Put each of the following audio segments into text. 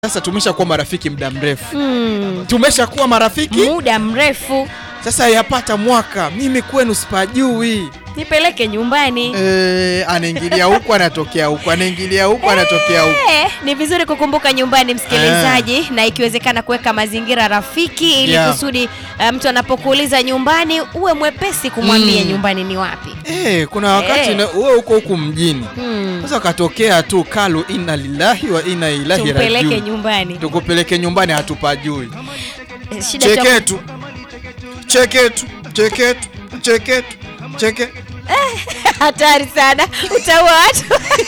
Sasa tumeshakuwa marafiki muda mrefu, Mm, tumeshakuwa marafiki muda mrefu. sasa, yapata mwaka, mimi kwenu sipajui. Nipeleke nyumbani. E, anaingilia huku anatokea huku, anaingilia huku anatokea huku. Eh, ni vizuri kukumbuka nyumbani msikilizaji, na ikiwezekana kuweka mazingira rafiki ili Yeah. kusudi eh, mtu anapokuuliza nyumbani uwe mwepesi kumwambia Mm. nyumbani ni wapi. E, kuna wakati Eh. na- wewe uko huku mjini Mm. sasa katokea tu kalu, inna lillahi wa inna ilaihi Tumpeleke rajiun, nyumbani. tukupeleke nyumbani, hatupajui. Eh, Shida cha Cheketu, cheketu, cheketu, cheketu, cheke hatari sana, utaua watu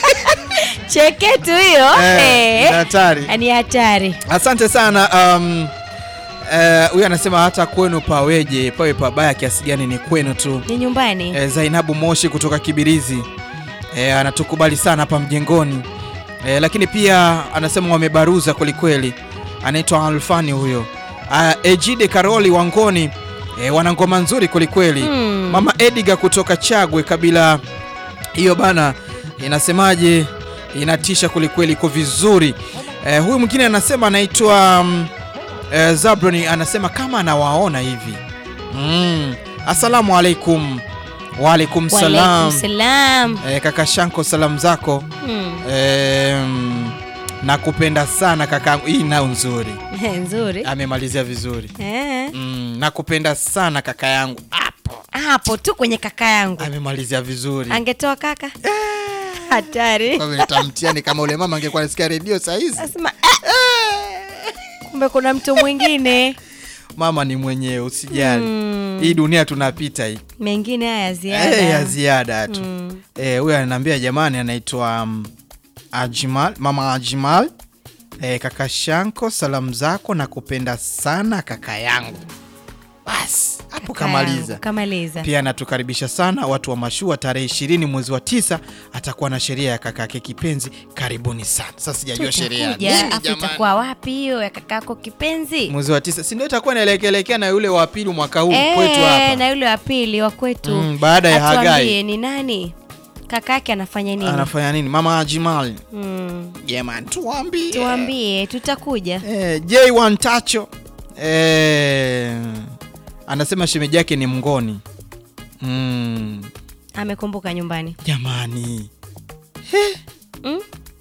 cheketu hiyo Eh, eh, ni hatari. ni hatari. Asante sana. um, eh, Huyu anasema hata kwenu paweje, pawe pabaya kiasi gani, ni kwenu tu. Ni nyumbani. Eh, Zainabu Moshi kutoka Kibirizi eh, anatukubali sana hapa mjengoni eh, lakini pia anasema wamebaruza kwelikweli. Anaitwa Alfani huyo. Ah, Ejide Karoli Wangoni eh, wana ngoma nzuri kwelikweli. Mm. Mama Ediga kutoka Chagwe kabila hiyo bana, inasemaje? Inatisha kwelikweli, iko vizuri. Eh, huyu mwingine anasema anaitwa mm, eh, Zabroni anasema kama anawaona hivi mm. Asalamu alaikum. Waalaikum salam. Walaikum salam. Eh, kaka Shanko, salamu zako Mm. eh, mm, nakupenda sana kakangu. Hii nao nzuri, Nzuri. amemalizia vizuri Eh. mm, nakupenda sana kaka yangu hapo, Hapo tu kwenye kaka yangu. amemalizia vizuri. Angetoa kaka. Hatari. Kwa vile tamtiani kama ule mama angekuwa anasikia redio saa hizi. Nasema kumbe kuna mtu mwingine. Mama ni mwenyewe, usijali. Mm. Hii dunia tunapita hii Mengine haya ziada. Eh, ya ziada tu. Mm. Eh, huyu ananiambia jamani, anaitwa um, Ajimal, mama Ajimal. Eh, kaka Shanko, salamu zako na kupenda sana kaka yangu. Basi hapo Kaka yangu, kamaliza. Kamaliza. Pia anatukaribisha sana watu wa mashua, tarehe ishirini mwezi wa tisa atakuwa na sheria ya kakake kipenzi. Karibuni sana. Sasa sijajua sheria Tutakuja, nini afu jamani. itakuwa wapi hiyo ya kakako kipenzi? Mwezi wa tisa, si ndio itakuwa inaelekelekea na yule wa pili mwaka huu Eh, kwetu hapa. na yule wa pili wa kwetu. Mm, baada ya Atuambie Hagai. ni nani? Kakake anafanya nini? Anafanya nini? Mama Ajimal. Mm. Jamani, tuambie. Tuambie, tutakuja. Eh, J1 Tacho eh, anasema shemeji yake ni mngoni. Mm, Amekumbuka nyumbani. jamani, Mm?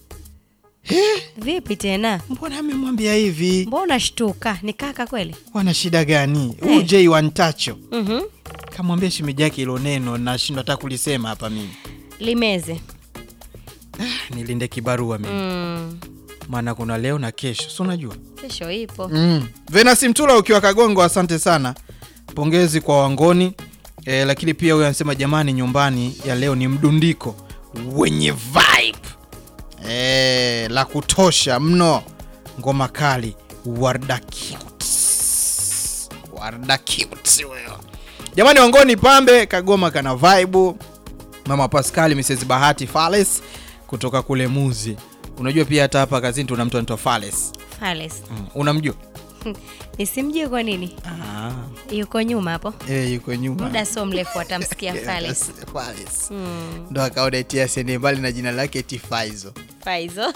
Vipi tena? mbona amemwambia hivi? Mbona shtuka? Ni kaka kweli? Wana shida gani? Huyu Eh. J1 Tacho Mhm. kamwambia shemeji yake hilo neno, nashindwa hata kulisema hapa mimi. Limeze. Nilinde kibarua mimi, Mm. maana kuna leo na kesho, si unajua Kesho ipo. Mm. Venasi Mtula ukiwa Kagongo, asante sana, pongezi kwa Wangoni e, lakini pia huyo anasema jamani, nyumbani ya leo ni mdundiko wenye vibe e, la kutosha mno, ngoma kali, Warda cute. Warda cute huyo jamani, Wangoni pambe, Kagoma kana vibe. Mama Pascal, Mrs Bahati Fales kutoka kule Muzi. Unajua pia hata hapa kazini tuna mtu anaitwa Fales. Fales. Mm. Unamjua? Nisimjue kwa nini? Ah, Yuko nyuma hapo. eh, yuko nyuma. Muda sio mrefu atamsikia Fales. Fales. Mm. Ndo akaona eti asiende mbali na jina lake eti Faizo. Faizo.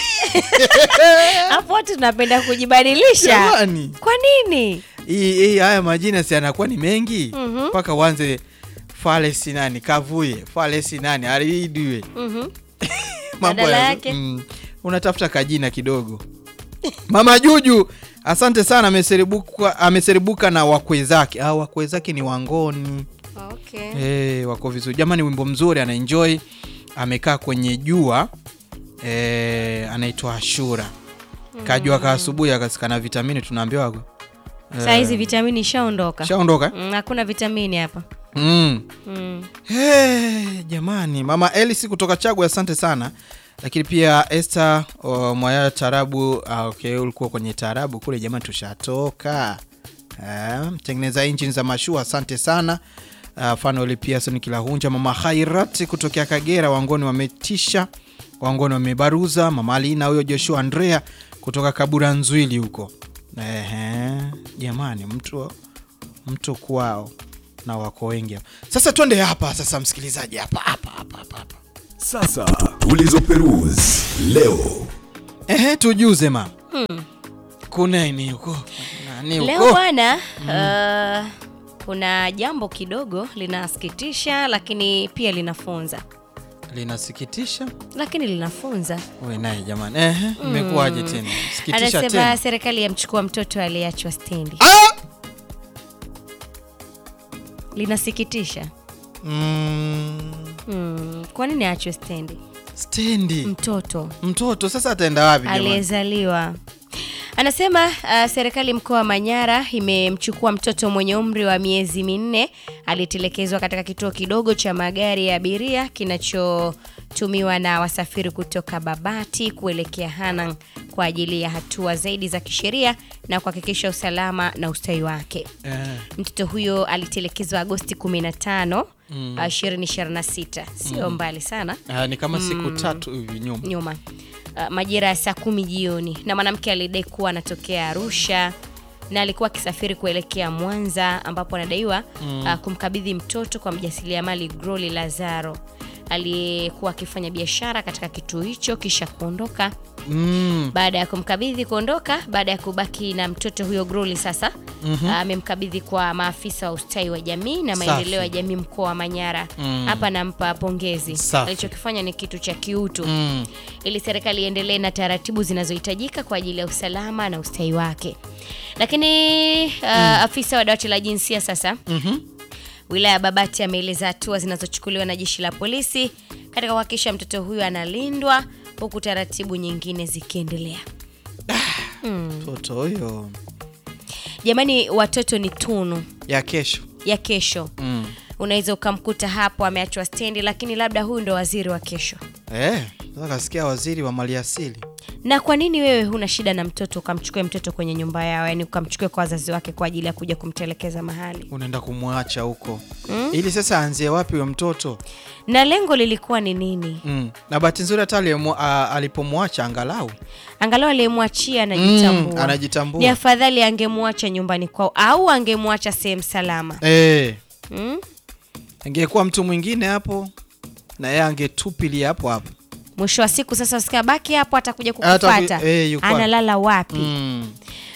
Hapo watu tunapenda kujibadilisha. Jamani, Kwa nini? hii hii haya majina si anakuwa ni mengi Mhm. mpaka uanze Fales nani kavuye Fales nani aridiwe Mhm. mambo Badala ya- yake? mm, unatafuta kajina kidogo. Mama Juju, asante sana, ameseribuka ameseribuka na wakwe zake. Ah, wakwe zake ni Wangoni. Okay. Eh, wako vizuri jamani, wimbo mzuri, ana enjoy, amekaa kwenye jua eh, anaitwa Ashura. Kajua ka asubuhi akasikana vitamini, tunaambiwa eh, Saa hizi vitamini ishaondoka. shaondoka. Mm, Hakuna vitamini hapa. Mm. Mm. Hey, jamani, mama Elisi kutoka Chagwe, asante sana. Lakini pia Esther oh, Mwaya Tarabu. Ah, okay, ulikuwa kwenye Tarabu kule jamani, tushatoka. Ah, mtengeneza engine za mashua, asante sana. Uh, Fanuel Pearson Kilahunja, mama Khairat kutokea Kagera, Wangoni wametisha, Wangoni wamebaruza, mama Alina huyo, Joshua Andrea kutoka Kabura Nzwili huko. Ehe, jamani, mtu mtu kwao na wako wengi hapa. Sasa twende hapa sasa, msikilizaji, hapa hapa hapa hapa hapa. Sasa tulizoperuzi leo Ehe, tujuze ma kuneni huko nani Leo huko bwana, uh, kuna jambo kidogo linasikitisha, lakini pia linafunza, linasikitisha lakini linafunza. we naye jamani ehe imekuwaje tena sikitisha Anasema tena serikali yamchukua mtoto aliyeachwa stendi. ah! Linasikitisha. mm, Hmm, kwa nini aachwe stendi? stendi Mtoto mtoto sasa ataenda wapi jamani aliyezaliwa anasema uh, serikali mkoa wa Manyara imemchukua mtoto mwenye umri wa miezi minne aliyetelekezwa katika kituo kidogo cha magari ya abiria kinachotumiwa na wasafiri kutoka Babati kuelekea Hanang kwa ajili ya hatua zaidi za kisheria na kuhakikisha usalama na ustawi wake. eh. Mtoto huyo alitelekezwa Agosti 15 mm. 2026, sio mbali sana Ah, ni kama siku tatu hivi nyuma nyuma uh, majira ya saa kumi jioni na mwanamke alidai kuwa anatokea Arusha na alikuwa akisafiri kuelekea Mwanza ambapo anadaiwa uh, kumkabidhi mtoto kwa mjasiriamali Groli Lazaro aliyekuwa akifanya biashara katika kituo hicho kisha kuondoka. mm. Baada ya kumkabidhi kuondoka, baada ya kubaki na mtoto huyo Groli sasa amemkabidhi kwa maafisa wa ustawi wa jamii na Safi. maendeleo ya jamii mkoa wa Manyara. Hapa nampa pongezi, Safi. alichokifanya ni kitu cha kiutu Mm. ili serikali iendelee na taratibu zinazohitajika kwa ajili ya usalama na ustawi wake. Lakini uh, afisa wa dawati la jinsia sasa Mhm. wilaya ya Babati ameeleza hatua zinazochukuliwa na jeshi la polisi katika kuhakikisha mtoto huyo analindwa huku taratibu nyingine zikiendelea. mtoto huyo Jamani, watoto ni tunu ya kesho ya kesho. mm. Unaweza ukamkuta hapo ameachwa stendi, lakini labda huyu ndo waziri wa kesho. eh, sasa kasikia waziri wa maliasili Na kwa nini wewe huna shida na mtoto ukamchukue mtoto kwenye nyumba yao, yani ukamchukue kwa wazazi wake kwa ajili ya kuja kumtelekeza mahali? unaenda kumwacha huko ili sasa aanzie wapi huyo mtoto Na lengo lilikuwa ni nini? mm. na bahati nzuri hata aliyemwa- a- alipomwacha angalau Angalau aliyemwachia anajitambua. Mm, anajitambua. Ni afadhali angemwacha nyumbani kwao au angemwacha sehemu salama. eh, Mm? angekuwa mtu mwingine hapo na yeye angetupilia hapo hapo Mwisho wa siku sasa usikia baki hapo, atakuja Hata kukupata. ku- eh, yuko wapi? Analala wapi? mm.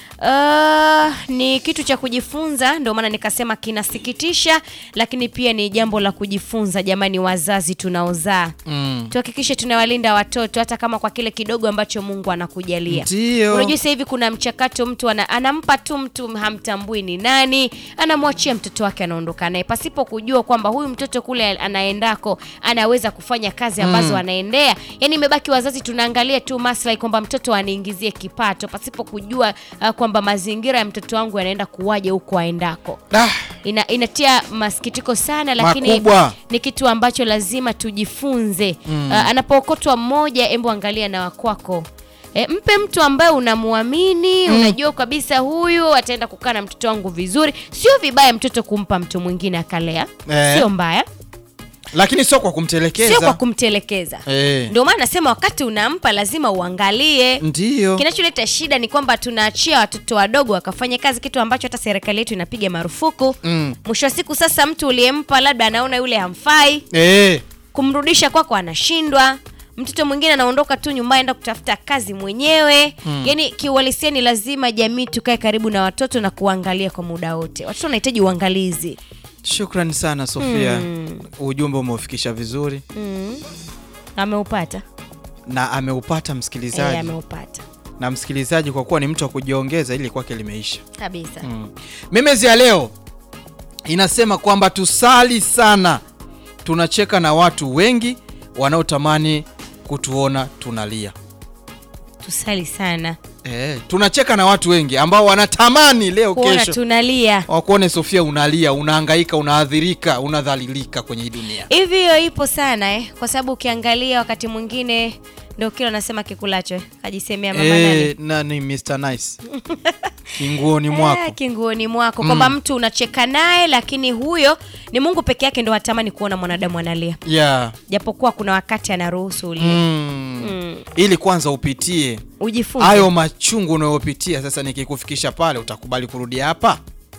Uh, ni kitu cha kujifunza, ndio maana nikasema kinasikitisha, lakini pia ni jambo la kujifunza. Jamani, wazazi tunaozaa Mm. tuhakikishe tunawalinda watoto hata kama kwa kile kidogo ambacho Mungu anakujalia. Ndio. Unajua sasa hivi kuna mchakato, mtu ana, anampa tu mtu hamtambui ni nani, anamwachia mtoto wake anaondoka naye pasipo kujua kwamba huyu mtoto kule anaendako anaweza kufanya kazi ambazo anaendea. Yani imebaki wazazi tunaangalia tu maslahi kwamba mtoto aniingizie kipato pasipo kujua uh, kwamba mazingira ya mtoto wangu yanaenda kuwaje huko aendako. Ah, Ina, inatia masikitiko sana lakini Makubwa. ni kitu ambacho lazima tujifunze. Uh, anapookotwa mmoja, embo angalia na wakwako. E, mpe mtu ambaye unamwamini unajua kabisa huyu ataenda kukaa na mtoto wangu vizuri. Sio vibaya mtoto kumpa mtu mwingine akalea, Eh. sio mbaya, lakini sio kwa kumtelekeza sio kwa kumtelekeza. eh. Ndio maana nasema wakati unampa lazima uangalie. Ndio. Kinacholeta shida ni kwamba tunaachia watoto wadogo wakafanya kazi, kitu ambacho hata serikali yetu inapiga marufuku. Mm. Mwisho wa siku sasa, mtu uliyempa labda anaona yule hamfai, Eh. kumrudisha kwako anashindwa. Mtoto mwingine anaondoka tu nyumbani enda kutafuta kazi mwenyewe. Yaani kiuhalisia ni lazima jamii tukae karibu na watoto na kuangalia kwa muda wote. Watoto wanahitaji uangalizi. Shukrani sana Sofia, ujumbe umeufikisha vizuri Mm. Ameupata? na ameupata msikilizaji Eh, ameupata na msikilizaji, kwa kuwa ni mtu wa kujiongeza, ili kwake limeisha. kabisa. Memezi ya leo inasema kwamba tusali sana, tunacheka na watu wengi wanaotamani kutuona tunalia. Tusali sana, Eh, tunacheka na watu wengi ambao wanatamani leo kuona kesho tunalia wakuone Sofia unalia, unahangaika, unaadhirika, unadhalilika kwenye hii dunia. hivi. Hiyo ipo sana eh, kwa sababu ukiangalia wakati mwingine ndio kile anasema kikulacho eh, kajisemea mama Eh, nani nani Mr. Nice kinguoni mwako Eh, kinguoni mwako kwamba mtu unacheka naye, lakini huyo ni Mungu peke yake ndo hatamani kuona mwanadamu analia, yeah. japokuwa kuna wakati anaruhusu ulie. mm. Mm. ili kwanza upitie Ujifunze hayo machungu unayopitia. Sasa nikikufikisha pale, utakubali kurudia hapa?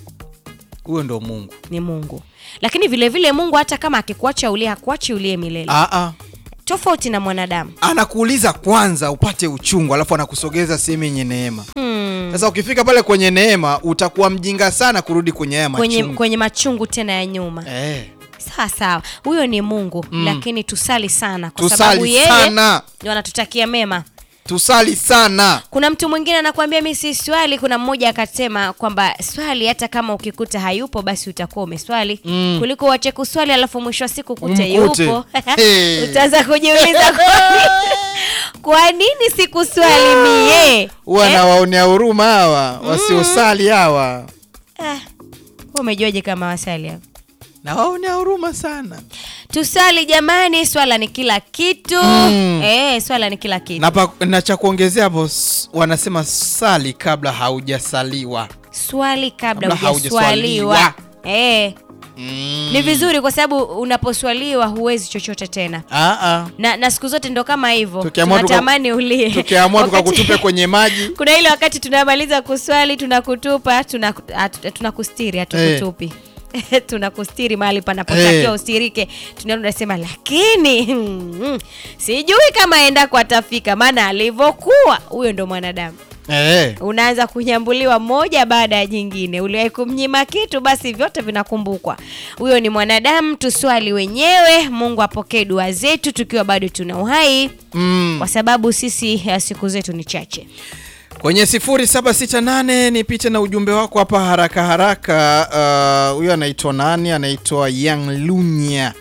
Huyo ndo Mungu. ni Mungu, lakini vile vile Mungu hata kama akikuacha ulie, hakuachi ulie milele, Aa, tofauti na mwanadamu. anakuuliza kwanza upate uchungu, alafu anakusogeza sehemu yenye neema. Hmm. Sasa ukifika pale kwenye neema utakuwa mjinga sana kurudi kwenye haya kwenye, machungu. kwenye machungu tena ya nyuma Eh, sawa sawa huyo ni mungu lakini tusali sana kwa sababu tusali yeye sana, ndio anatutakia mema tusali sana. kuna mtu mwingine anakuambia mi si swali kuna mmoja akasema kwamba swali hata kama ukikuta hayupo basi utakuwa umeswali Mm. kuliko uache kuswali alafu mwisho wa siku kute Umkute. yupo Hey. utaanza kujiuliza kwa nini- kwa nini sikuswali mie Huwa Eh? nawaonea huruma hawa wasiosali hawa, Ah, wewe umejuaje kama wasali hapo nawaonea huruma sana. tusali jamani swala ni kila kitu Mm. eh, swala ni kila kitu Na, pa, na cha kuongezea hapo, s- wanasema sali kabla haujasaliwa. swali kabla Kabla hujaswaliwa haujaswaliwa. eh, Mm. ni vizuri kwa sababu unaposwaliwa huwezi chochote tena Ah, ah. na, na siku zote ndo kama hivyo Tukiamua tuka- tunatamani ulie Tukiamua Wakati- tukakutupe kwenye maji kuna ile wakati tunamaliza kuswali tunakutupa tunaku- hatu- tunakustiri hatukutupi tunakustiri mahali panapotakiwa Eh. ustirike tunaenda tunasema lakini mm, sijui kama endako atafika maana alivyokuwa huyo ndo mwanadamu eh. unaanza kunyambuliwa moja baada ya jingine uliwahi kumnyima kitu basi vyote vinakumbukwa huyo ni mwanadamu tuswali wenyewe mungu apokee dua zetu tukiwa bado tuna uhai Mm. kwa sababu sisi eh, siku zetu ni chache kwenye 0768 nipite na ujumbe wako hapa haraka haraka. Uh, Huyo anaitwa nani? Anaitwa Young Lunya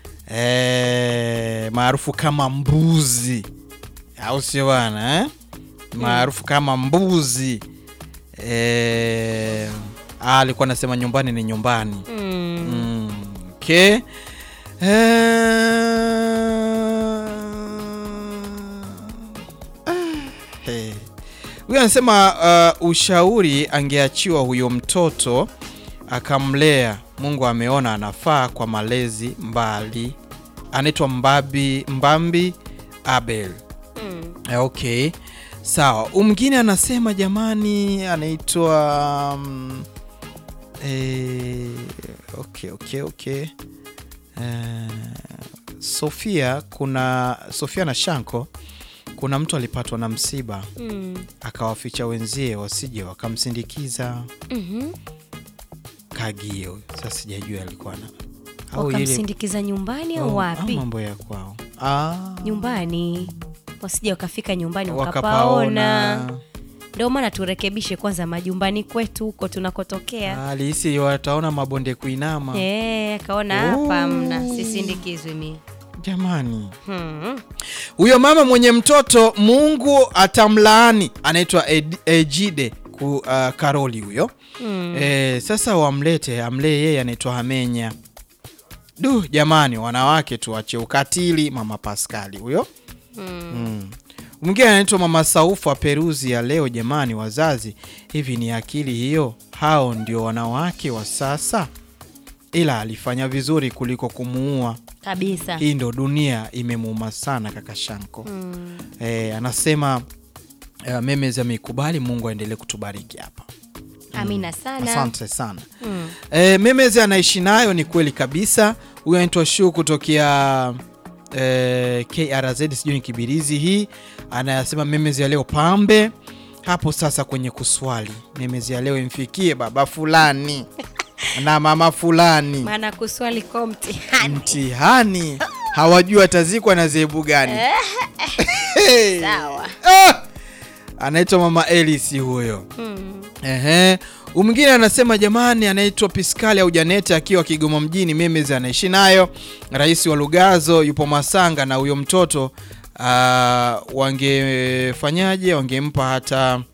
eh, maarufu kama Mbuzi, au sio bana eh? maarufu kama Mbuzi eh, ah, alikuwa anasema nyumbani ni nyumbani mm. Mm, okay. Eh, huyu anasema uh, ushauri angeachiwa huyo mtoto akamlea. Mungu ameona anafaa kwa malezi mbali. Anaitwa Mbabi Mbambi Abel. Mm. Eh, Okay, sawa. Mwingine anasema jamani, anaitwa mm, eh, okay, okay, okay. Eh, Sofia, kuna Sofia na Shanko, kuna mtu alipatwa na msiba Mm. akawaficha wenzie wasije wakamsindikiza Mhm. Kagio. Sasa sijajua alikuwa na au ile- wakamsindikiza nyumbani au au- wapi au mambo ya kwao ah, nyumbani wasije wakafika nyumbani wakapaona wakapaona ndio maana turekebishe kwanza majumbani kwetu huko tunakotokea alihisi wataona mabonde kuinama Eh, akaona Oh. hapa mna sisindikizwi mi jamani hmm. huyo mama mwenye mtoto mungu atamlaani anaitwa Ed- ejide ku, uh, karoli huyo Hmm. e, sasa wamlete amlee yeye anaitwa hamenya du jamani wanawake tuache ukatili mama paskali huyo Hmm. mm. mwingine anaitwa mama saufa peruzi ya leo jamani wazazi hivi ni akili hiyo hao ndio wanawake wa sasa ila alifanya vizuri kuliko kumuua kabisa hii ndo dunia imemuuma sana kaka shanko Hmm. e, anasema uh, memes ameikubali mungu aendelee kutubariki hapa amina sana asante sana Hmm. e, memes anaishi nayo ni kweli kabisa huyo anaitwa shu kutokea e, krz sijui ni kibirizi hii anayasema memes ya leo pambe hapo sasa kwenye kuswali memes ya leo imfikie baba fulani na mama fulani maana kuswali kwa mtihani mtihani hawajui atazikwa na zehebu gani Hey. sawa Ah! anaitwa mama elisi huyo hmm. Ehe. Huyu mwingine anasema jamani, anaitwa Piskali au Janete akiwa Kigoma mjini, memes anaishi nayo. Rais wa Lugazo yupo Masanga na huyo mtoto uh, wangefanyaje? Wangempa hata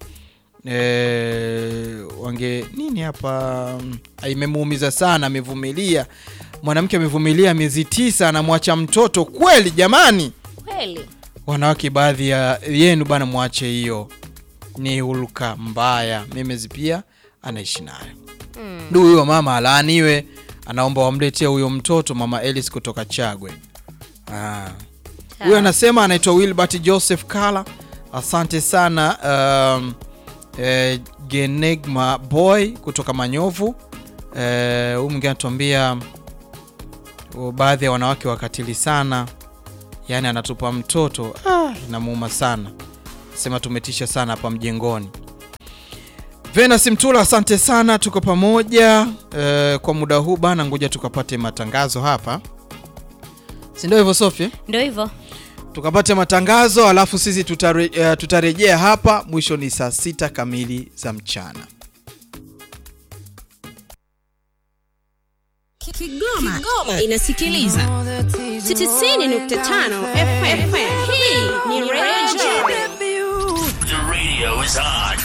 eh, wange nini hapa, mm, imemuumiza sana, amevumilia. Mwanamke amevumilia miezi tisa, anamwacha mtoto kweli? Jamani, kweli wanawake baadhi ya yenu bana, mwache hiyo, ni hulka mbaya. Memes pia anaishi nayo. hmm. Du, huyo mama alaaniwe, anaomba wamletee huyo mtoto mama Elis kutoka Chagwe. Ah. Huyo anasema anaitwa Wilbert Joseph Kala. Asante sana um, eh, Genegma Boy kutoka Manyovu. Eh, Huyu mwingine anatuambia uh, baadhi ya wanawake wakatili sana, yaani anatupa mtoto ah, inamuuma sana, sema tumetisha sana hapa mjengoni. Venus Mtula, asante sana, tuko pamoja eh, kwa muda huu bana, ngoja tukapate matangazo hapa, si ndio hivyo Sofia? Ndio hivyo. Tukapate matangazo alafu sisi tutare, eh, tutarejea hapa mwisho ni saa sita kamili za mchana. Kigoma, Kigoma inasikiliza 90.5 FM. Hii ni Radio The radio is on.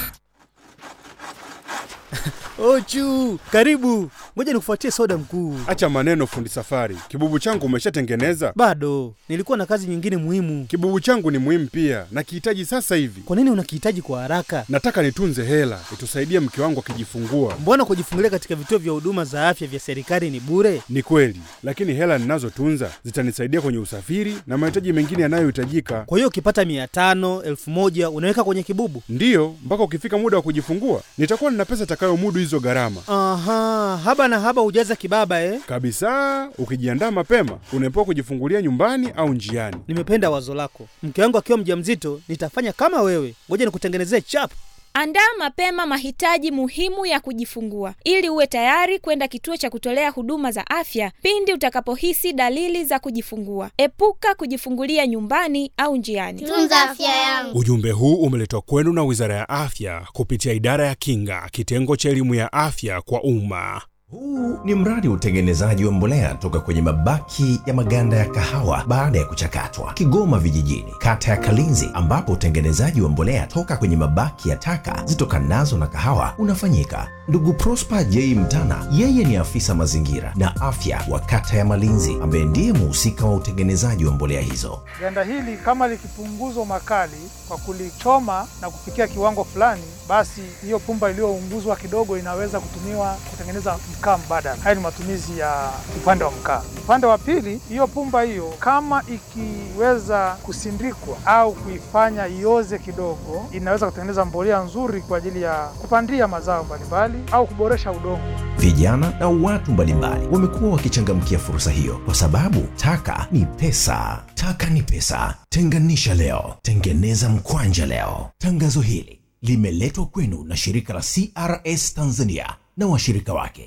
Ochu, karibu. Ngoja nikufuatie soda mkuu. Acha maneno fundi safari. Kibubu changu umeshatengeneza? Bado nilikuwa na kazi nyingine muhimu. Kibubu changu ni muhimu pia, nakihitaji sasa hivi. Kwa nini unakihitaji kwa haraka? Nataka nitunze hela itusaidie mke wangu akijifungua. Mbona kujifungulia katika vituo vya huduma za afya vya serikali ni bure? Ni kweli, lakini hela ninazotunza zitanisaidia kwenye usafiri na mahitaji mengine yanayohitajika. Kwa hiyo ukipata mia tano elfu moja unaweka kwenye kibubu? Ndiyo, mpaka ukifika muda wa kujifungua nitakuwa nina pesa itakayomudu hizo gharama Aha, haba na haba hujaza kibaba eh? kabisa. Ukijiandaa mapema, unaepuka kujifungulia nyumbani au njiani. Nimependa wazo lako. Mke wangu akiwa mjamzito nitafanya kama wewe. Ngoja nikutengenezee chap. Andaa mapema mahitaji muhimu ya kujifungua ili uwe tayari kwenda kituo cha kutolea huduma za afya pindi utakapohisi dalili za kujifungua. Epuka kujifungulia nyumbani au njiani. Tunza afya yangu. Ujumbe huu umeletwa kwenu na Wizara ya Afya kupitia Idara ya Kinga, kitengo cha elimu ya afya kwa umma. Huu ni mradi wa utengenezaji wa mbolea toka kwenye mabaki ya maganda ya kahawa baada ya kuchakatwa, Kigoma Vijijini, kata ya Kalinzi, ambapo utengenezaji wa mbolea toka kwenye mabaki ya taka zitokanazo na kahawa unafanyika. Ndugu Prosper J Mtana, yeye ni afisa mazingira na afya wa kata ya Malinzi, ambaye ndiye muhusika wa utengenezaji wa mbolea hizo. Ganda hili kama likipunguzwa makali kwa kulichoma na kufikia kiwango fulani, basi hiyo pumba iliyounguzwa kidogo inaweza kutumiwa kutengeneza mkaa mbadala. Haya ni matumizi ya upande wa mkaa. Upande wa pili, hiyo pumba hiyo kama ikiweza kusindikwa au kuifanya ioze kidogo, inaweza kutengeneza mbolea nzuri kwa ajili ya kupandia mazao mbalimbali au kuboresha udongo. Vijana na watu mbalimbali wamekuwa wakichangamkia fursa hiyo kwa sababu taka ni pesa. Taka ni pesa. Tenganisha leo, tengeneza mkwanja leo. Tangazo hili limeletwa kwenu na shirika la CRS Tanzania na washirika wake.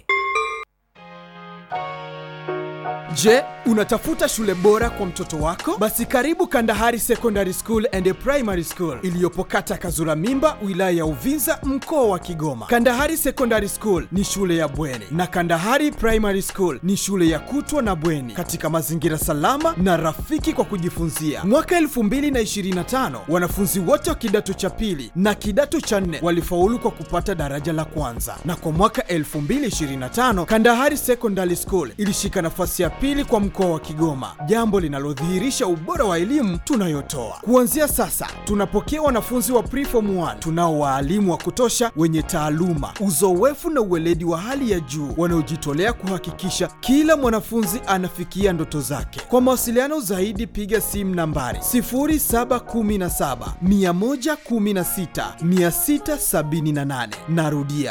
Je, unatafuta shule bora kwa mtoto wako? Basi karibu Kandahari Secondary School and Primary School iliyopo kata Kazura Mimba, wilaya ya Uvinza, mkoa wa Kigoma. Kandahari Secondary School ni shule ya bweni na Kandahari Primary School ni shule ya kutwa na bweni katika mazingira salama na rafiki kwa kujifunzia. Mwaka 2025 wanafunzi wote wa kidato cha pili na kidato cha nne walifaulu kwa kupata daraja la kwanza, na kwa mwaka 2025 Kandahari Secondary School ilishika nafasi ya pili kwa mkoa wa Kigoma, jambo linalodhihirisha ubora wa elimu tunayotoa. Kuanzia sasa, tunapokea wanafunzi wa preform 1 tunao waalimu wa kutosha wenye taaluma, uzoefu na uweledi wa hali ya juu wanaojitolea kuhakikisha kila mwanafunzi anafikia ndoto zake. Kwa mawasiliano zaidi, piga simu nambari 0717 116 678. Narudia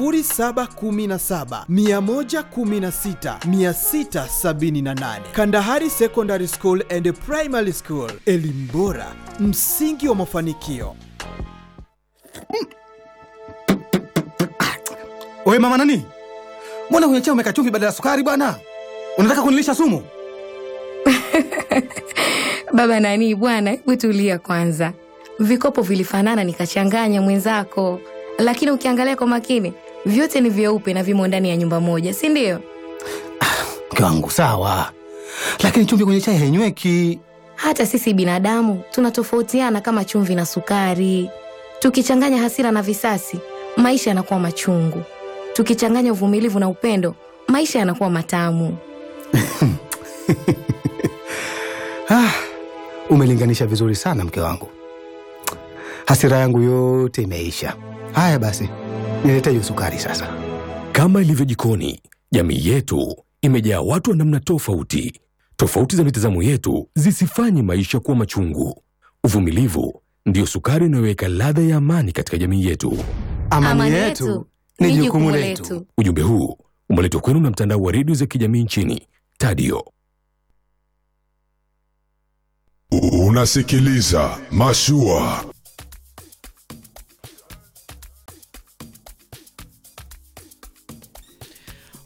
0717 116 678. Kandahari Secondary School and Primary School, elimu bora, msingi wa mafanikio. Wewe mama nani? Mbona kwenye chai umeweka chumvi badala ya sukari bwana? Unataka kunilisha sumu? Baba nani bwana, hebu tulia kwanza. Vikopo vilifanana nikachanganya mwenzako, lakini ukiangalia kwa makini vyote ni vyeupe na vimo ndani ya nyumba moja, si ndio? Mke wangu sawa, lakini chumvi kwenye chai hainyweki. Hata sisi binadamu tunatofautiana kama chumvi na sukari. Tukichanganya hasira na visasi, maisha yanakuwa machungu. Tukichanganya uvumilivu na upendo, maisha yanakuwa matamu. Ah, umelinganisha vizuri sana mke wangu. Hasira yangu yote imeisha. Haya basi, nilete hiyo sukari sasa. Kama ilivyo jikoni, jamii yetu imejaa watu wa namna tofauti. Tofauti za mitazamo yetu zisifanye maisha kuwa machungu. Uvumilivu ndiyo sukari inayoweka ladha ya amani katika jamii yetu. Amani, yetu ni jukumu letu. Ujumbe huu umeletwa kwenu na mtandao wa redio za kijamii nchini Tadio. Unasikiliza Mashua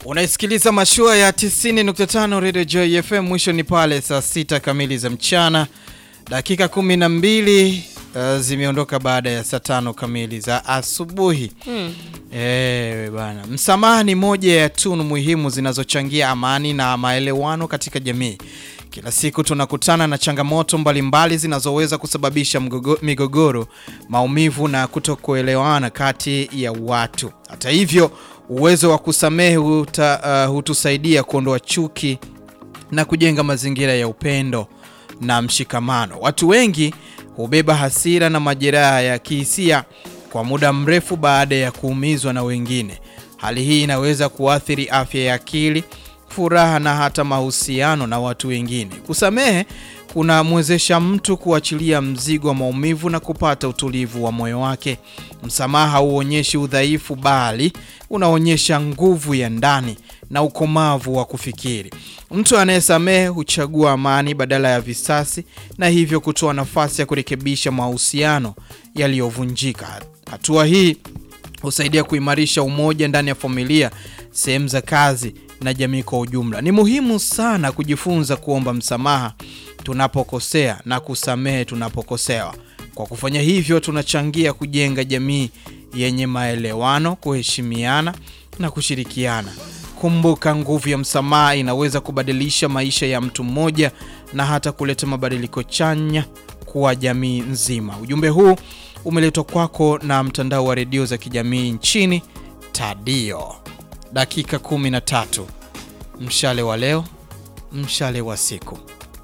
Unaisikiliza mashua ya 90.5 Radio Joy FM. Mwisho ni pale saa sita kamili za mchana, dakika 12 uh, zimeondoka baada ya saa tano kamili za asubuhi. Hmm. Ewe bana, msamaha ni moja ya tunu muhimu zinazochangia amani na maelewano katika jamii. Kila siku tunakutana na changamoto mbalimbali zinazoweza kusababisha mgogo, migogoro, maumivu na kutokuelewana kati ya watu. Hata hivyo, uwezo wa kusamehe huta, uh, hutusaidia kuondoa chuki na kujenga mazingira ya upendo na mshikamano. Watu wengi hubeba hasira na majeraha ya kihisia kwa muda mrefu baada ya kuumizwa na wengine. Hali hii inaweza kuathiri afya ya akili, furaha na hata mahusiano na watu wengine. Kusamehe kunamwezesha mtu kuachilia mzigo wa maumivu na kupata utulivu wa moyo wake. Msamaha hauonyeshi udhaifu, bali unaonyesha nguvu ya ndani na ukomavu wa kufikiri. Mtu anayesamehe huchagua amani badala ya visasi, na hivyo kutoa nafasi ya kurekebisha mahusiano yaliyovunjika. Hatua hii husaidia kuimarisha umoja ndani ya familia, sehemu za kazi na jamii kwa ujumla. Ni muhimu sana kujifunza kuomba msamaha tunapokosea na kusamehe tunapokosewa. Kwa kufanya hivyo, tunachangia kujenga jamii yenye maelewano, kuheshimiana na kushirikiana. Kumbuka, nguvu ya msamaha inaweza kubadilisha maisha ya mtu mmoja na hata kuleta mabadiliko chanya kwa jamii nzima. Ujumbe huu umeletwa kwako na mtandao wa redio za kijamii nchini Tadio. Dakika 13, mshale wa leo, mshale wa siku.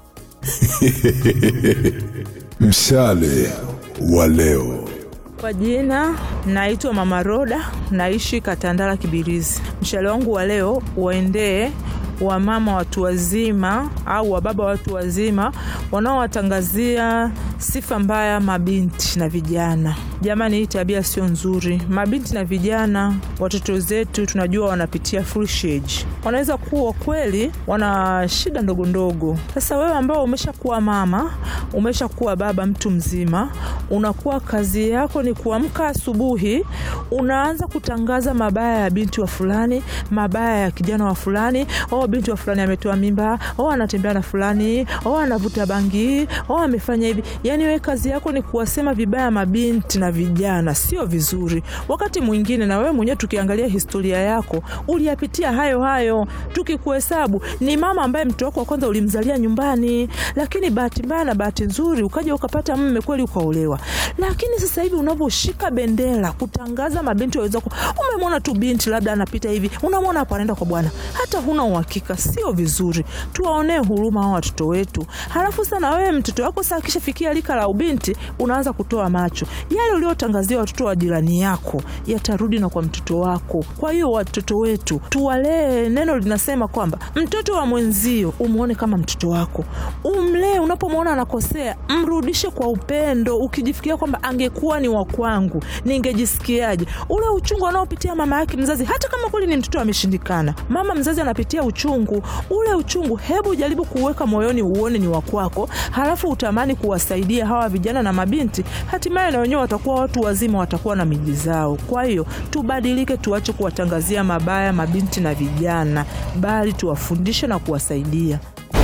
Mshale wa leo. Kwa jina naitwa Mama Roda, naishi Katandala Kibirizi. Mshale wangu wa leo uendee wamama watu wazima au wababa watu wazima wanaowatangazia sifa mbaya mabinti na vijana. Jamani, hii tabia sio nzuri. Mabinti na vijana, watoto zetu tunajua wanapitia foolish age. Wanaweza kuwa kweli wana shida ndogo ndogo. Sasa wewe ambao umeshakuwa mama, umeshakuwa baba, mtu mzima, unakuwa kazi yako ni kuamka asubuhi, unaanza kutangaza mabaya ya binti wa fulani, mabaya ya kijana wa fulani. Oh, binti wa fulani ametoa mimba. Oh, anatembea na fulani. Oh, anavuta bangi. Oh, amefanya hivi. Yani wewe kazi yako ni kuwasema vibaya mabinti na vijana, sio vizuri. Wakati mwingine na wewe mwenyewe tukiangalia historia yako uliyapitia hayo hayo. Tukikuhesabu ni mama ambaye mtoto wako wa kwanza ulimzalia nyumbani, lakini bahati mbaya na bahati nzuri ukaja ukapata mume kweli, ukaolewa. Lakini sasa hivi unavyoshika bendera kutangaza mabinti waweza ku, umemwona tu binti labda anapita hivi, unamwona hapo anaenda kwa bwana, hata huna uhakika, sio vizuri. Tuwaonee huruma hao watoto wetu. Halafu sana wewe mtoto wako sasa akishafikia lika la ubinti, unaanza kutoa macho yale uliotangazia watoto wa jirani yako yatarudi na kwa mtoto wako. Kwa hiyo watoto wetu tuwalee. Neno linasema kwamba mtoto wa mwenzio umwone kama mtoto wako, umlee. Unapomwona anakosea, mrudishe kwa upendo, ukijifikiria kwamba angekuwa ni wa kwangu ningejisikiaje. Ule uchungu anaopitia mama yake mzazi, hata kama kweli ni mtoto ameshindikana, mama mzazi anapitia uchungu ule. Uchungu hebu jaribu kuweka moyoni, uone ni wa kwako, halafu utamani kuwasaidia hawa vijana na mabinti, hatimaye na wenyewe watakuwa watu wazima, watakuwa na miji zao. Kwa hiyo tubadilike, tuache kuwatangazia mabaya mabinti na vijana, bali tuwafundishe na kuwasaidia.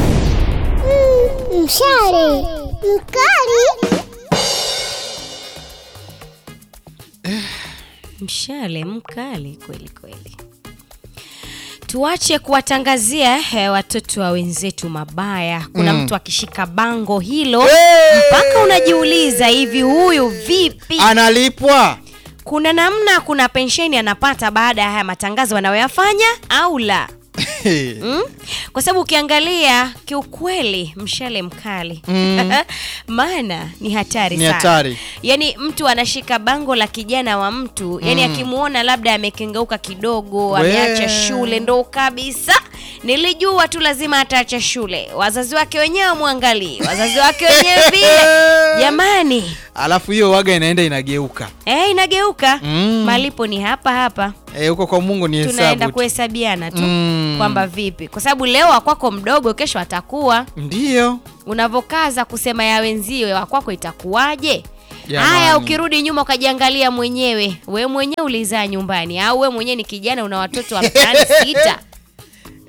Mshale mkali. Mshale mkali kweli kweli. Tuache kuwatangazia eh, watoto wa wenzetu mabaya. Kuna Mm. mtu akishika bango hilo mpaka unajiuliza hivi, huyu vipi analipwa? Kuna namna, kuna pensheni anapata baada ya haya matangazo anayoyafanya au la? Mm? Kwa sababu ukiangalia kiukweli, mshale mkali Mm. maana ni hatari Ni sana. hatari. Yaani mtu anashika bango la kijana wa mtu, yani Mm. akimuona labda amekengeuka kidogo, We. ameacha shule, ndo kabisa nilijua tu lazima ataacha shule. Wazazi wake wenyewe wamwangalii, wazazi wake wenyewe vile. Jamani, Alafu hiyo waga inaenda inageuka eh, inageuka Mm. malipo ni hapa hapa Eh, huko kwa Mungu ni tunaenda hesabu tu. kuhesabiana tu Mm. kwamba vipi, kwa sababu leo wakwako mdogo, kesho atakuwa. Ndio Unavokaza kusema ya wenzio, wakwako itakuwaje? Jamani. Haya, ukirudi nyuma ukajiangalia mwenyewe, we mwenyewe ulizaa nyumbani, au we mwenyewe ni kijana una watoto wa mtaani sita,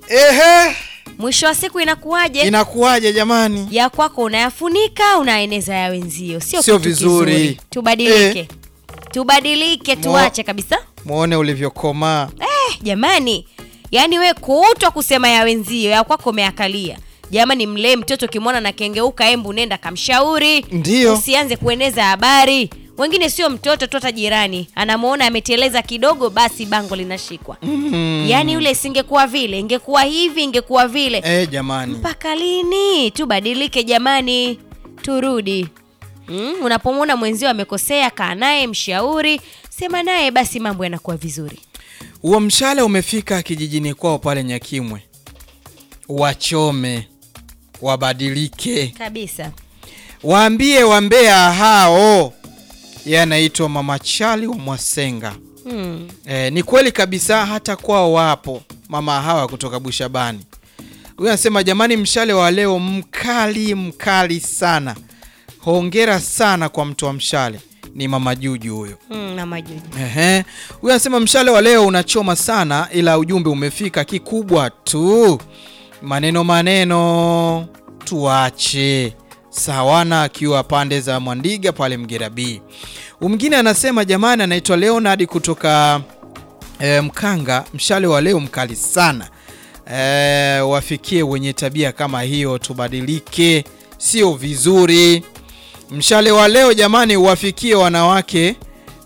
Ehe, mwisho wa siku inakuwaje inakuwaje jamani? ya kwako unayafunika unaeneza ya wenzio sio Sio kitu vizuri. kizuri. tubadilike Eh. tubadilike Mo- tuache kabisa Muone ulivyokomaa. eh, jamani yaani we kuutwa kusema ya wenzio ya kwako umeakalia jamani mlee mtoto ukimwona na kengeuka embu nenda kamshauri Ndiyo. usianze kueneza habari wengine sio mtoto tu hata jirani anamwona ameteleza kidogo basi bango linashikwa Mm. yaani yule isingekuwa vile ingekuwa hivi ingekuwa vile Eh, jamani. mpaka lini tubadilike jamani turudi mm, unapomwona mwenzio amekosea kaa naye mshauri sema naye basi mambo yanakuwa vizuri Huo mshale umefika kijijini kwao pale Nyakimwe. Wachome, wabadilike, kabisa waambie wambea hao. Yeye anaitwa Mama Chali wa Mwasenga. mm. E, ni kweli kabisa, hata kwao wapo mama hawa kutoka Bushabani. Huyu anasema jamani, mshale wa leo mkali mkali sana. Hongera sana kwa mtu wa mshale. Ni mama Juju huyo. Mm, na majuji Ehe. Huyu anasema mshale wa leo unachoma sana, ila ujumbe umefika. Kikubwa tu maneno maneno tuache. Sawana akiwa pande za Mwandiga pale Mgera B. Mwingine anasema jamani, anaitwa Leonard kutoka e, Mkanga. Mshale wa leo mkali sana. E, wafikie wenye tabia kama hiyo, tubadilike, sio vizuri. Mshale wa leo jamani, wafikie wanawake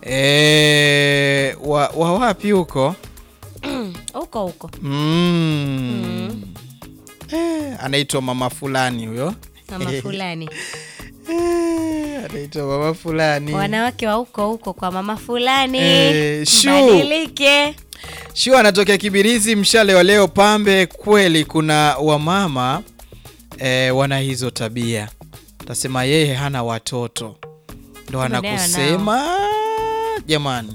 e, wa, wa wapi huko huko huko mm. Eh, anaitwa mama fulani huyo mama fulani Eh, anaitwa mama fulani wanawake wa huko huko kwa mama fulani Eh, shu. badilike Shua anatokea Kibirizi. Mshale wa leo pambe, kweli kuna wamama e, wana hizo tabia. Tasema yeye hana watoto ndo Maneno anakusema jamani.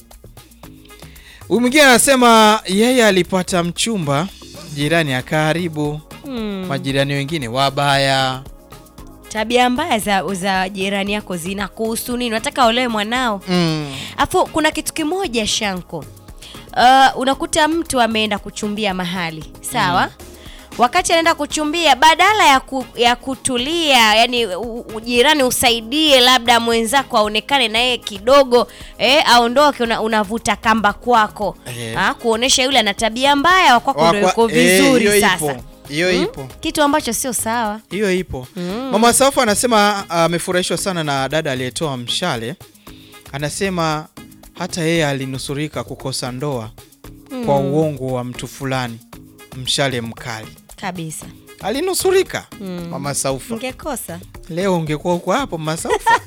Huyu mwingine anasema yeye alipata mchumba, jirani akaharibu. Mm. Majirani wengine wabaya. tabia mbaya za, za jirani yako zinakuhusu nini unataka olewe mwanao Mm. afu kuna kitu kimoja shanko uh, unakuta mtu ameenda kuchumbia mahali sawa wakati anaenda kuchumbia badala ya, ku, ya kutulia yani u- u- jirani usaidie labda mwenzako aonekane na yeye kidogo eh, aondoke una, unavuta kamba kwako Eh. ah, kuonesha yule ana tabia mbaya wakwako ndo Wakwa- yuko eh, vizuri hiyo sasa ipo. Hiyo Mm? ipo. kitu ambacho sio sawa hiyo ipo mama safu anasema amefurahishwa sana na dada aliyetoa mshale anasema hata yeye alinusurika kukosa ndoa kwa Mm. uongo wa mtu fulani mshale mkali kabisa alinusurika Mm. mama saufa ngekosa leo ungekuwa uko hapo mama saufa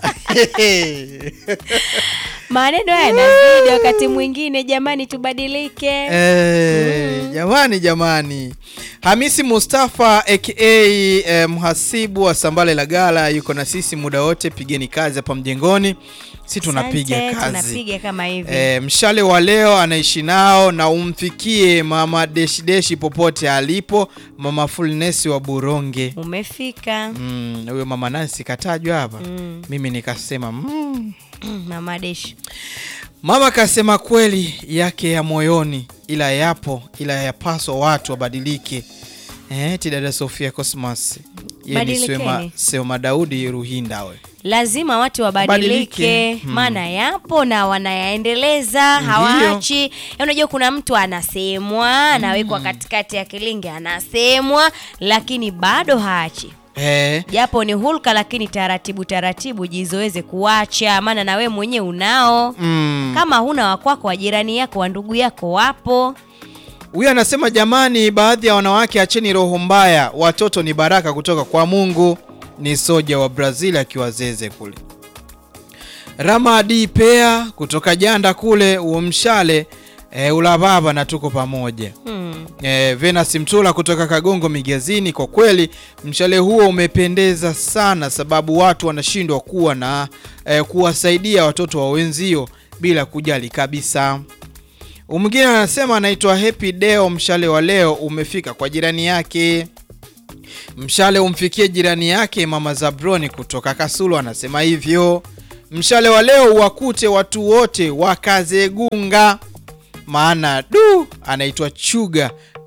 maneno haya yanazidi wakati mwingine jamani tubadilike Eh, jamani jamani hamisi mustafa aka eh, mhasibu wa sambale la gala yuko na sisi muda wote pigeni kazi hapa mjengoni si tunapiga Asante, kazi tunapiga kama hivi E, mshale wa leo anaishi nao na umfikie mama deshideshi popote alipo mama fulnesi wa buronge umefika Mm, huyo mama nansi katajwa hapa Mm. mimi nikasema mm. mama deshi mama kasema kweli yake ya moyoni ila yapo ila yapaswa watu wabadilike eh, ti dada sofia cosmas Yeye ni Badilikeni. Sema- Seoma Daudi Ruhinda we lazima watu wabadilike Badilike. Hmm. maana yapo na wanayaendeleza Ndiyo. hawaachi Ya unajua kuna mtu anasemwa anawekwa katikati ya kilinge anasemwa lakini bado haachi eh, japo ni hulka lakini taratibu taratibu jizoeze kuacha maana na we mwenyewe unao mm. kama huna wakwako wa jirani yako wa ndugu yako wapo Huyu anasema jamani, baadhi ya wanawake acheni roho mbaya, watoto ni baraka kutoka kwa Mungu. Ni soja wa Brazil akiwa zeze kule. Rama D Pea kutoka Janda kule uomshale e, ulababa na tuko pamoja. hmm. E, Venus Mtula kutoka Kagongo Migezini, kwa kweli mshale huo umependeza sana, sababu watu wanashindwa kuwa na e, kuwasaidia watoto wa wenzio bila kujali kabisa. Mwingine anasema anaitwa Happy Deo, mshale wa leo umefika kwa jirani yake. Mshale umfikie jirani yake mama Zabroni kutoka Kasulu, anasema hivyo. Mshale wa leo wakute watu wote wakazegunga, maana du anaitwa Chuga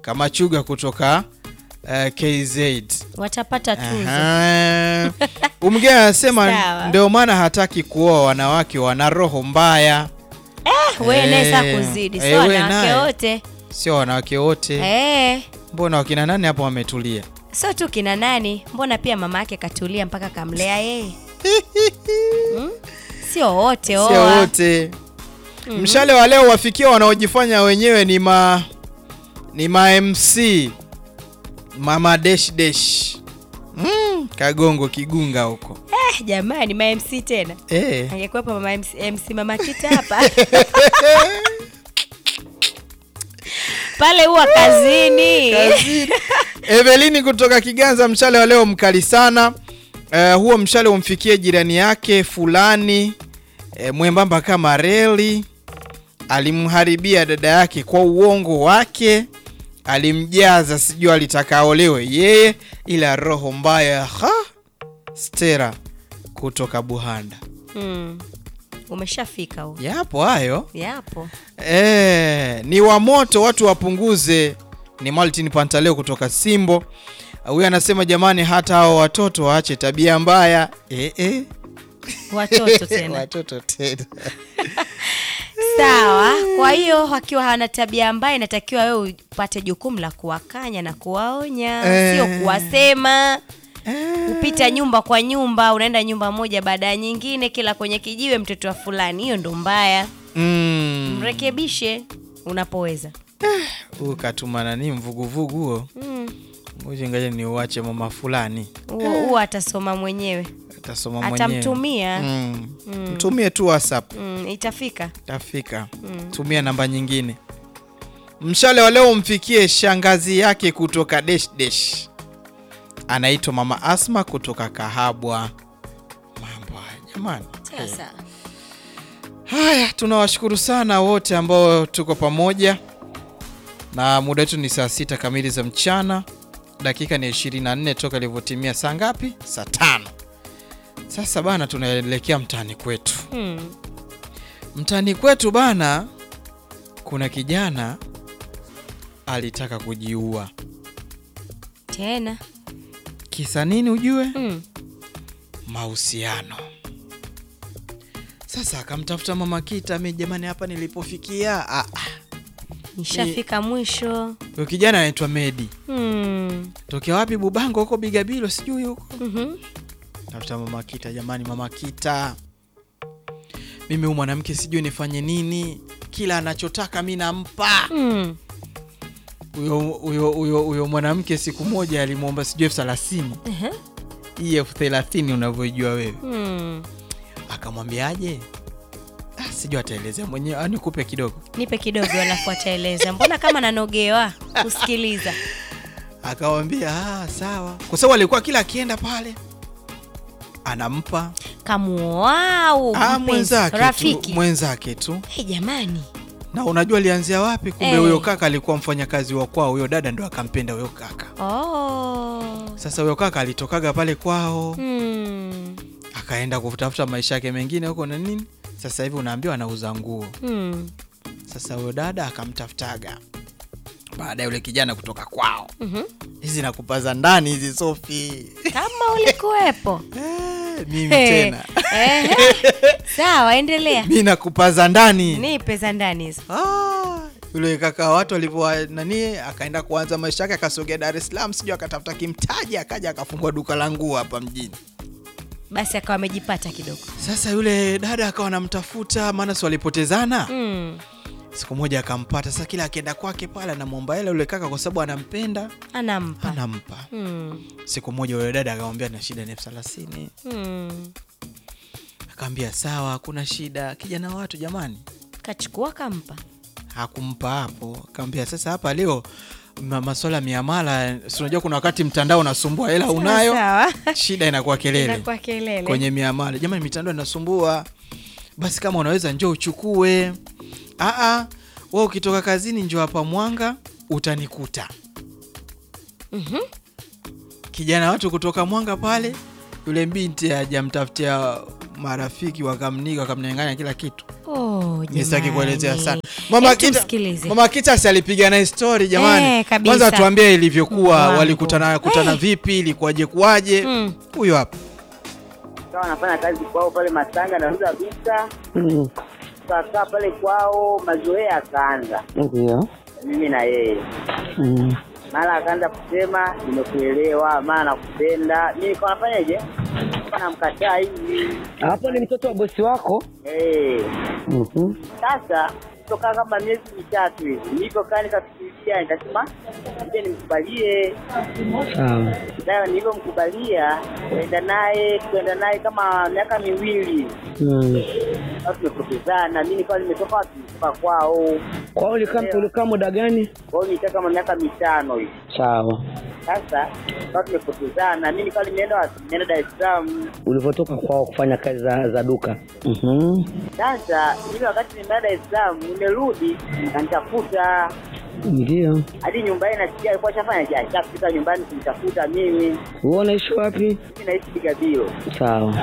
Kamachuga kutoka uh, KZ. watapata tuzo Aha. Umgeni anasema Sawa. ndio maana hataki kuoa wanawake wana roho mbaya. eh, we naye saa Eh, kuzidi eh, sio we wanawake naye. wote Sio wanawake wote. eh, Mbona wakina nani hapo wametulia? sio tu kina nani mbona pia mama yake katulia mpaka kamlea yeye hmm? sio wote Sio oa. wote. Mhm. Mshale wa leo wafikia wanaojifanya wenyewe ni ma ni ma MC mama dash dash. Mm, kagongo kigunga huko. eh, jamani ma MC tena Eh. angekuwepo mama MC, MC mama kita hapa pale huwa kazini, Kazini. Evelini kutoka Kiganza, mshale wa leo mkali sana. Uh, huo mshale umfikie jirani yake fulani uh, mwembamba kama reli. Alimharibia dada yake kwa uongo wake, alimjaza, sijui alitaka aolewe yeye, ila roho mbaya. Ha, Stera kutoka Buhanda. mm. umeshafika huo Yapo hayo. yapo Eh, ni wa moto watu wapunguze. Ni Martin Pantaleo kutoka Simbo. Huyu anasema jamani, hata hao watoto waache tabia mbaya. Eh, eh. watoto tena watoto tena. sawa kwa hiyo wakiwa hawana tabia mbaya inatakiwa wewe upate jukumu la kuwakanya na kuwaonya Eh. sio kuwasema upita nyumba kwa nyumba unaenda nyumba moja baada ya nyingine kila kwenye kijiwe mtoto wa fulani hiyo ndo mbaya Mm. mrekebishe unapoweza Huyu katuma nani mvuguvugu huo. Mm. Ngoja ngaje ni uache mama fulani. huo huo atasoma mwenyewe Atasoma mwenyewe. atamtumia Mm. Mm. Mtumie tu WhatsApp. mm, itafika Tafika. Mm. Tumia namba nyingine. Mshale wa leo umfikie shangazi yake kutoka Desh Desh. Anaitwa Mama Asma kutoka Kahabwa. Mambo haya jamani. sasa Haya, tunawashukuru sana wote ambao tuko pamoja, na muda wetu ni saa sita kamili za mchana, dakika ni 24 toka ilivyotimia saa ngapi? Saa tano. Sasa bana, tunaelekea mtaani kwetu. hmm. Mtaani kwetu bana, kuna kijana alitaka kujiua. tena Kisa nini ujue? mm. Mahusiano. Sasa akamtafuta mama Kita, mi jamani, hapa nilipofikia ah, ah. nishafika mwisho Huyo kijana anaitwa Medi. hmm. Tokea wapi Bubango huko Bigabilo sijui huko. mm-hmm. Tafuta mama Kita jamani, mama Kita. Mimi huyu mwanamke sijui nifanye nini, kila anachotaka mi nampa. mm. Huyo huyo huyo huyo mwanamke siku moja alimwomba sijui elfu thelathini uh-huh. hii elfu thelathini unavyojua wewe, hmm. akamwambiaje? Ah, sijui ataelezea mwenyewe, ah, nikupe kidogo. nipe kidogo alafu ataeleza mbona kama nanogewa kusikiliza Akamwambia ah, sawa, kwa sababu alikuwa kila akienda pale anampa kamuau ah, mpenzi, mwenzake tu, rafiki mwenzake tu hey, jamani na unajua alianzia wapi? Kumbe Eh. huyo kaka alikuwa mfanyakazi wa kwao, huyo dada ndo akampenda huyo kaka. oh. Sasa huyo kaka alitokaga pale kwao hmm. akaenda kutafuta maisha yake mengine huko na nini. Sasa hivi unaambiwa anauza nguo. Hmm. Sasa huyo dada akamtafutaga baada ya yule kijana kutoka kwao. Mhm. Hizi nakupaza ndani hizi Sofi, kama ulikuwepo mimi Hey. tena Ehe. sawa endelea mi nakupaza ndani nipe za ndani hizo yule kaka watu walivyo nani, akaenda kuanza maisha yake, akasogea Dar es Salaam, sijui akatafuta kimtaji, akaja akafungua duka la nguo hapa mjini. basi akawa amejipata kidogo Sasa yule dada akawa anamtafuta, maana si walipotezana. mm. Siku moja akampata. Sasa kila akienda kwake pale anamwomba hela yule kaka, kwa sababu anampenda, anampa anampa. mm. Siku moja yule dada akamwambia na shida ni elfu thelathini. mm. Akaambia sawa, hakuna shida. Kijana wa watu jamani, kachukua kampa hakumpa hapo. Akamwambia sasa, hapa leo ma- maswala ya miamala, si unajua kuna wakati mtandao unasumbua, hela Sawa, unayo, sawa. shida inakuwa kelele Inakuwa kelele kwenye miamala. Jamani, mitandao inasumbua, basi kama unaweza njoo uchukue. Aa, wewe ukitoka kazini njoo hapa Mwanga utanikuta. Mhm. Kijana watu kutoka Mwanga pale, yule binti hajamtafutia marafiki wakamnika wakamnyang'anya kila kitu Oh, Mi sitaki jamani. kuelezea sana mama Hebu kita, tumsikilize. mama kita si alipiga naye story jamani Eh, kabisa. kwanza tuambie ilivyokuwa Mungu wangu. walikutana kutana Eh. vipi ilikuwaje kuwaje huyo hapa kawa anafanya kazi kwao pale Masanga, nauza vita kakaa pale kwao, mazoea akaanza Ndio. mimi na yeye, Mm. mara akaanza kusema nimekuelewa, mara nakupenda. Mimi nikawa nafanyaje, Nikawa namkataa hivi Hapo ni mtoto wa bosi wako? eh. Mhm. Sasa toka kama miezi mitatu hivi nilivyokaa nikafikiria, nikasema nije nimkubalie. Sawa. Sasa nilivyomkubalia kwenda naye kwenda naye kama miaka miwili Mm. Sasa tumepotezana, mimi nikawa nimetoka wapi? Nimetoka kwao. Kwao ulikaa ulikaa muda gani? Kwao nilikaa kama miaka mitano hivi. Sawa. Sasa tukawa tumepotezana, mimi nikawa nimeenda wapi? Nimeenda Dar es Salaam. Ulivyotoka kwao kufanya kazi za, za duka. Mhm. Sasa mimi wakati nimeenda Dar es Salaam, nimerudi kanitafuta Ndio. hadi nyumbani, nasikia alikuwa shafanya ja shafika nyumbani kunitafuta mimi. Wewe unaishi wapi? Mimi naishi Bigabio. Sawa.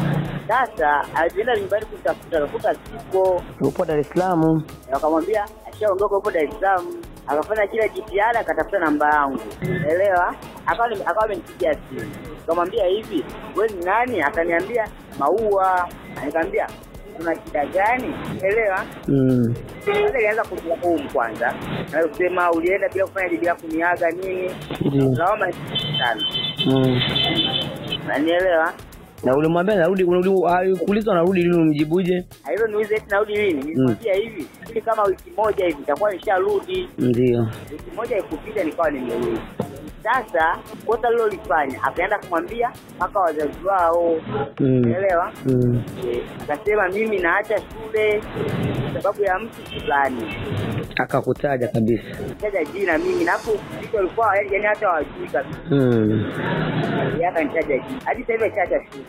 Sasa alienda nyumbani kunitafuta, akakuta sipo, Upo Dar es Salaam. wakamwambia ashaondoka huko Dar es Salaam. Akafanya kila jitihada, akatafuta namba yangu, elewa, akawa nime- akawa amenipigia simu, nikamwambia hivi, wewe ni nani? Akaniambia Maua. Nikamwambia kuna shida gani? Elewa. Mm. Sasa ilianza kulaumu kwanza, na kusema ulienda bila kufanya bila kuniaga nini, Ndio. lawama sana, Mm. nanielewa. Na ulimwambia narudi, unarudi- alikuuliza unarudi lini, umjibuje? Hivyo niulize eti narudi lini? Nilimwambia hivi, ili kama wiki moja hivi nitakuwa nisharudi. Ndio. wiki moja ikupita nikawa nimerudi. Sasa kosa lilolifanya akaenda kumwambia mpaka wazazi wao, Mm. unaelewa? Mm. Eh, Akasema mimi naacha shule kwa sababu ya mtu fulani, Akakutaja kabisa. taja jina mimi, na hapo vitu walikuwa yani hata hawajui kabisa. Mm. Yeye akanitaja jina, hadi sasa hivi achacha shule.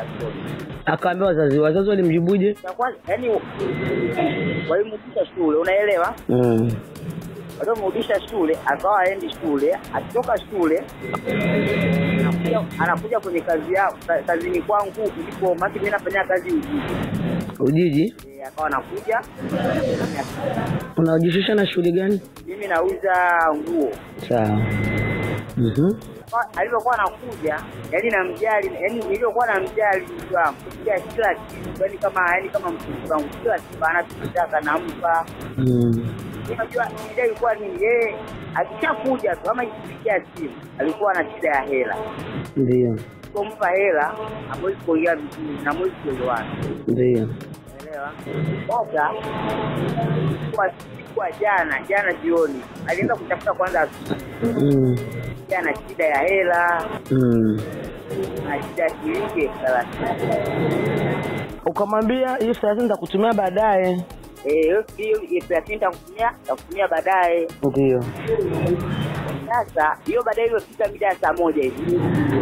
Akaambia wazazi, wazazi walimjibuje? Cha kwanza yani walimrudisha shule, unaelewa? Mm. waliomrudisha shule akawa aendi shule, akitoka shule anakuja, anakuja kwenye kazi ya ka- kazini kwangu ilipo maki mimi nafanya kazi Ujiji. Ujiji? Eh, akawa anakuja Unajishusha na shughuli gani? mimi nauza nguo. Sawa. Mhm. Akawa- Alivyokuwa anakuja yani namjali, yani nilivyokuwa namjali mtu wangu kila kila kitu, yani kama yani kama mtoto wangu, kila kitu anachotaka nampa. Mm. Unajua shida ilikuwa ni yeye akishakuja tu ama ikifikia simu alikuwa na shida ya hela Ndio. kumpa hela hamwezi kuongea vizuri na mwezi kuelewana. Ndio. Elewa. Sasa kwa siku ya jana jana jioni alienda kutafuta kwanza asubuhi. Mm. ana shida ya hela Mm. na shida ya shilingi elfu thelathini. Ukamwambia hiyo thelathini nitakutumia baadaye. Eh, hiyo hiyo elfu thelathini nitakutumia nitakutumia baadaye. Ndio. Sasa hiyo baadaye iliyofika mida ya saa moja hivi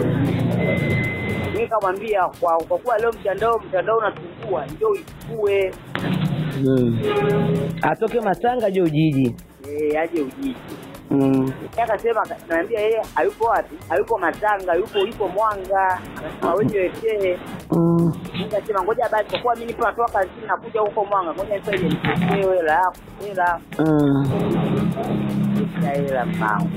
mimi kamwambia kwa, kwa kuwa leo mtandao mtandao unasumbua ndio uichukue Mm. Atoke Masanga je Ujiji. eh, aje Ujiji. Mm. Yeye akasema naambia yeye hayupo wapi? Hayupo Matanga, yupo yupo Mwanga. Akasema wewe niletee. Mm. Nikasema ngoja basi kwa kuwa mimi nipo natoka kazini nakuja huko Mwanga. Ngoja nisaidie niletee hela yako. Hela. Mm. Sasa hela mpango.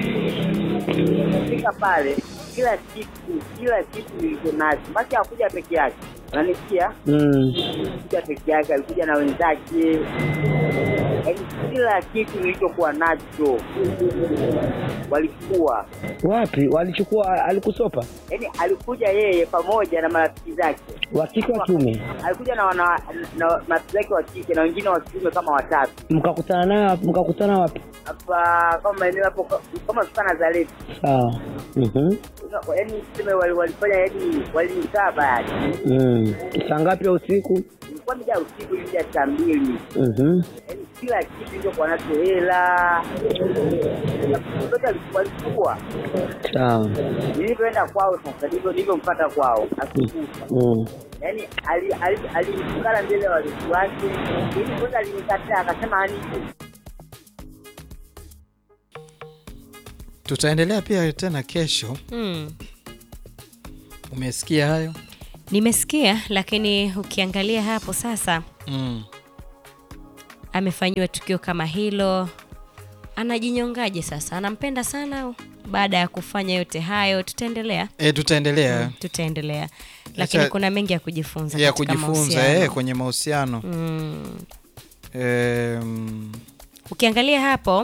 Fika pale kila kitu kila kitu nilicho nacho. Basi hakuja peke yake. Unanisikia? Mm. Alikuja peke yake, alikuja na wenzake. Yaani kila kitu nilichokuwa nacho walikuwa Wapi? Walichukua alikusopa? yaani alikuja yeye pamoja na marafiki zake Wa kike wa kiume. alikuja na wana na marafiki zake wa kike na wengine wa kiume kama watatu Mkakutana naye mkakutana wapi? hapa kama maeneo hapo kama tuka Nazareti Sawa. Mhm. yaani tuseme wali- walifanya yaani walinikaba yaani Mm. Saa ngapi ya usiku? ilikuwa mida ya usiku mida ya saa mbili Mhm. yaani kila kitu ilichokuwa nacho hela zote walikuwa Sawa. nilivyoenda kwao sasa ndivyo nilivyompata kwao asubuhi Mm. yaani alinikana ali, ali alinikana mbele ya walifu wake ili kwanza alinikataa akasema hani tutaendelea pia tena kesho Mm. umesikia hayo Nimesikia, lakini ukiangalia hapo sasa, mm. amefanyiwa tukio kama hilo, anajinyongaje sasa? Anampenda sana au? baada ya kufanya yote hayo, tutaendelea E, tutaendelea Mm, tutaendelea, lakini Acha- kuna mengi ya kujifunza ya katika kujifunza mahusiano. eh, kwenye mahusiano Mm. Em, Ukiangalia hapo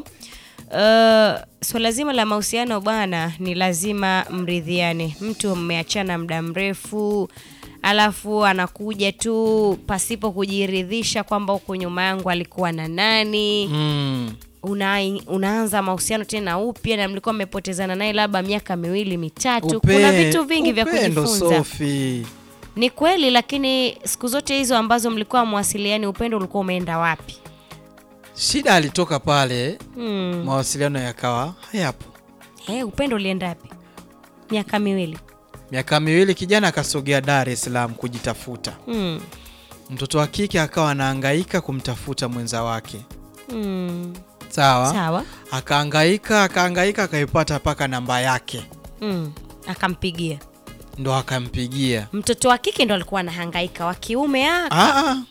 uh, swala zima la mahusiano bwana, ni lazima mridhiane. Mtu mmeachana muda mrefu, alafu anakuja tu pasipo kujiridhisha kwamba huku nyuma yangu alikuwa na nani mm. una, unaanza mahusiano tena upya na mlikuwa mmepotezana naye labda miaka miwili mitatu. Upe- Kuna vitu vingi vya upendo, kujifunza. Sophie. Ni kweli, lakini siku zote hizo ambazo mlikuwa mwasiliani, upendo ulikuwa umeenda wapi? Shida alitoka pale Hmm. mawasiliano yakawa hayapo. Eh, upendo ulienda wapi? Miaka miwili. Miaka miwili kijana akasogea Dar es Salaam kujitafuta. Hmm. Mtoto wa kike akawa anahangaika kumtafuta mwenza wake. Hmm. Sawa? Sawa. Akahangaika, akahangaika akaipata mpaka namba yake. Hmm. Akampigia. Ndo akampigia. Mtoto wa kike ndo alikuwa anahangaika, wa kiume ah, Ah, ah.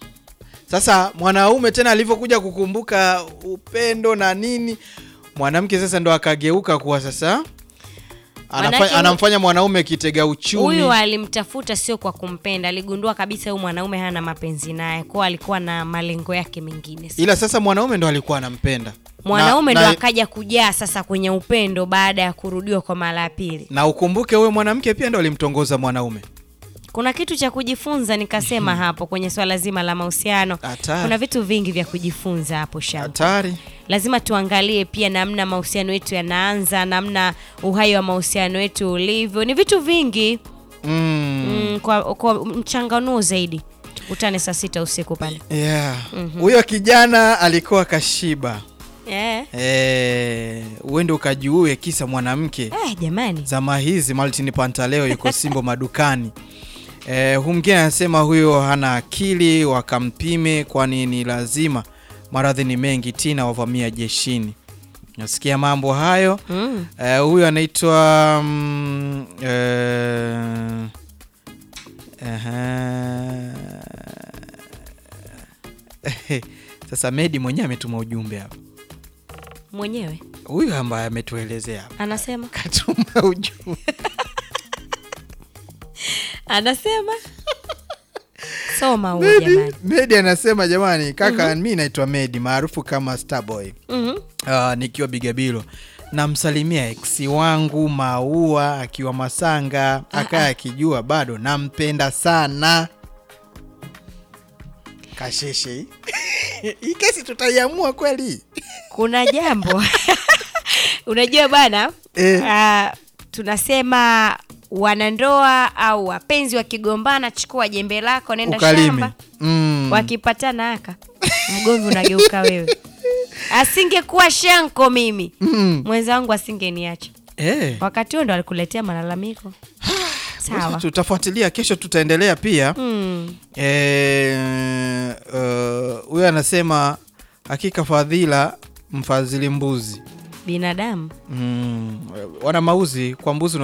Sasa mwanaume tena alivyokuja kukumbuka upendo na nini, mwanamke sasa ndo akageuka kuwa sasa Manake anafa, hu- anamfanya mwanaume kitega uchumi. Huyu alimtafuta sio kwa kumpenda, aligundua kabisa huyu mwanaume hana mapenzi naye, kwa alikuwa na malengo yake mengine. Ila sasa mwanaume ndo alikuwa anampenda Mwanaume na, ndo na, akaja kujaa sasa kwenye upendo baada ya kurudiwa kwa mara ya pili. na ukumbuke huyo mwanamke pia ndo alimtongoza mwanaume. Kuna kitu cha kujifunza nikasema hapo kwenye swala zima la mahusiano. Hatari. Kuna vitu vingi vya kujifunza hapo Sham. Hatari. Lazima tuangalie pia namna mahusiano yetu yanaanza, namna uhai wa mahusiano yetu ulivyo. Ni vitu vingi Mm. mm, kwa, kwa mchanganuo zaidi. Utane saa sita usiku pale. Yeah. Mhm. Huyo kijana alikuwa kashiba. Eh. Eh, uende ukajiue kisa mwanamke. Eh, jamani. Zama hizi Martin Pantaleo yuko Simbo madukani. Eh, huyu mwingine anasema huyo hana akili, wakampime kwani ni lazima. Maradhi ni mengi, Tina wavamia jeshini. Nasikia mambo hayo. Mm. Eh, huyu anaitwa mm, eh, aha. Sasa Medi mwenyewe ametuma ujumbe hapa. Mwenyewe Huyu ambaye ametuelezea hapa anasema katuma ujumbe. anasema soma huo Medi, jamani. Medi anasema jamani, kaka mi naitwa Medi maarufu kama Starboy. Mhm. Ah, nikiwa Bigabilo namsalimia eksi wangu Maua akiwa Masanga, akaa akijua bado nampenda sana. Kasheshe hii. hii kesi tutaiamua kweli? Kuna jambo unajua bana Eh. ah, tunasema wanandoa au wapenzi wakigombana, chukua jembe lako, nenda Ukalime. shamba. Mm. Wakipatana haka mgomvi unageuka wewe. Asingekuwa shanko mimi Mm. mwenzangu asingeniacha. Eh. Wakati huo ndo alikuletea malalamiko. Sawa. Tutafuatilia kesho, tutaendelea pia. Mm. Eh, uh, huyo anasema hakika fadhila mfadhili mbuzi. Binadamu Mm, wana mauzi kwa mbuzi